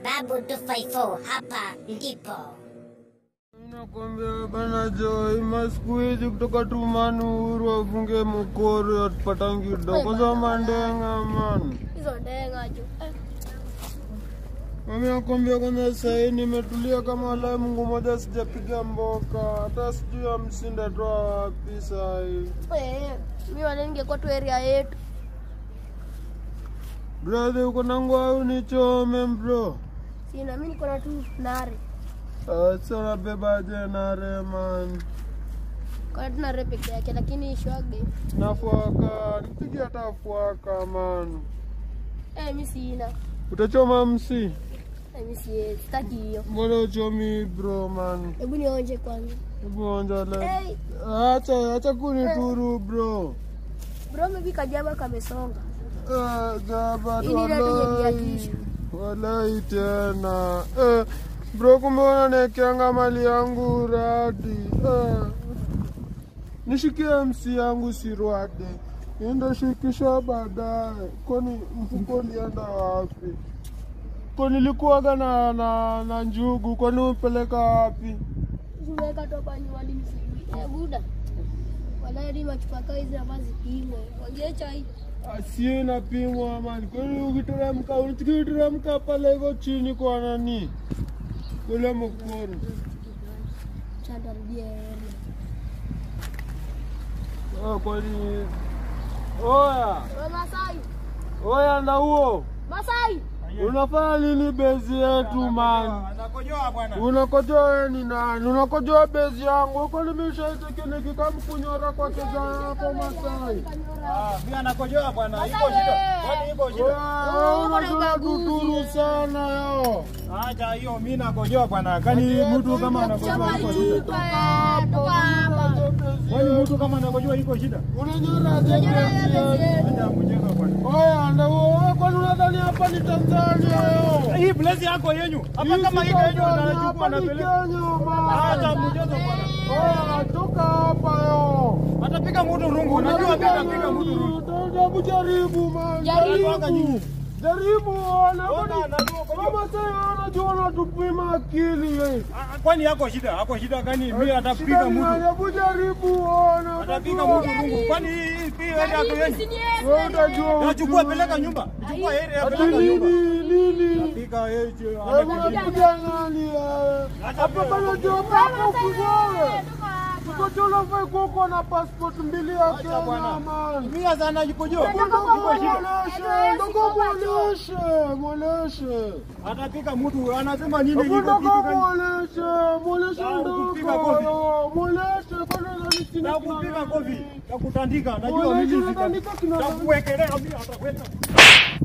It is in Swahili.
Babu 254 hapa ndipo. Nakwambia bana Joy, masiku hizi kutoka tumani uhuru wafunge mkori watupatangi do kwanza mandenga man. hizo ndenga jo eh, Mami nakwambia kwanza sahii nimetulia kama lai Mungu moja sijapiga mboka hata sijui ya msinda toa wapi sahii. eh, mi wale ningekuwa tu area yetu Brother uko nangu au nichome bro? sina mi niko na tu nare Asa nabebaje nare man. kona tu nare peke yake lakini shwage Nafuaka, nipige hata fuaka man. eh, mi sina Utachoma msi? eh, mi siwezi sitaki hiyo Mbona uchomi bro man? hebu nionje kwanza Hebu onja le. hey, Acha, acha kunituru bro. bro mebi kajaba kamesonga Eh, Jaba Hii ni radi walai. yenyekiatisha. Walai tena. Eh, bro kumbe unanekeanga mali yangu radi. Eh. Nishikie msi yangu sirwade. Enda shikisha baadaye. Kwani mfuko ulienda wapi? Kwa nilikuwaga na, na, na njugu, kwani upeleka wapi? Uweka tu hapa nyumbani msijui. Eh, buda. Wala hadi machupa kaa hizi hapa zipimwe. Wagie chai. Asiye inapimwa man, kwani ukiteremka ukiteremka pale iko chini kwa nani? Kule mkuru. Chandarudie area. Oh, kwani oya Wewe Masai. oya, na huo Masai. unafanya nini bezi yetu man? Anakojoa bwana. Unakojoa wewe ni nani? Unakojoa bezi yangu, kwani nimeshaitekeneki kama kunyora kwa keza hapo Masai? Ah, mimi anakojoa bwana. Iko shida. Kwani iko shida? Oya, unajua tuturu sana yo. Acha hiyo mimi nakojoa bwana. Kani mtu kama anakojoa iko shida. Toka hapa. Kwani mtu kama anakojoa iko shida? Unanyora aje bezi yetu? Acha mjenga bwana. Oya, ndio wewe, kwani unadhani hapa ni Tanzania yo? Hii place yako yenyu. Hapa kama hii yenyu anachukua anapeleka. Acha mjenga bwana. Oya, toka hapa yo. Atapiga mtu rungu. Unajua mimi napiga mtu rungu. Hebu jaribu man. Jaribu. Jaribu ona. Ona, najua kwa Kama sasa unajua unatupima akili wewe. Ah, Kwani yako shida? Hako shida gani? Mimi Shida atapiga ni nani? mtu. Hebu jaribu ona. Atapiga utajua. mtu rungu. Kwani hii hii area yako yenyu? Wewe utajua. Nachukua ujui. peleka nyumba. Chukua area Ati peleka nyumba. nini nini? Piga yeye. Hebu unapiga nani wewe? Hapa bana jua pako kuzoe. Uko jolo fai kuko na passport mbili ya Kenya bwana. man. Mimi sasa najikojoa. Ndogo Iko shida. mwoleshe, ndogo mwoleshe, mwoleshe. Atapika mtu anasema nini Hebu iko ndogo kitu gani? mwoleshe, mwoleshe Ah, ndogo. kupiga kofi. yo, Mwoleshe kwani unadhani sina Na kina kupiga nani? kofi, na kutandika, najua Mwoleshe mimi unatandika kina nani? sitakuwekelea mimi atakwenda.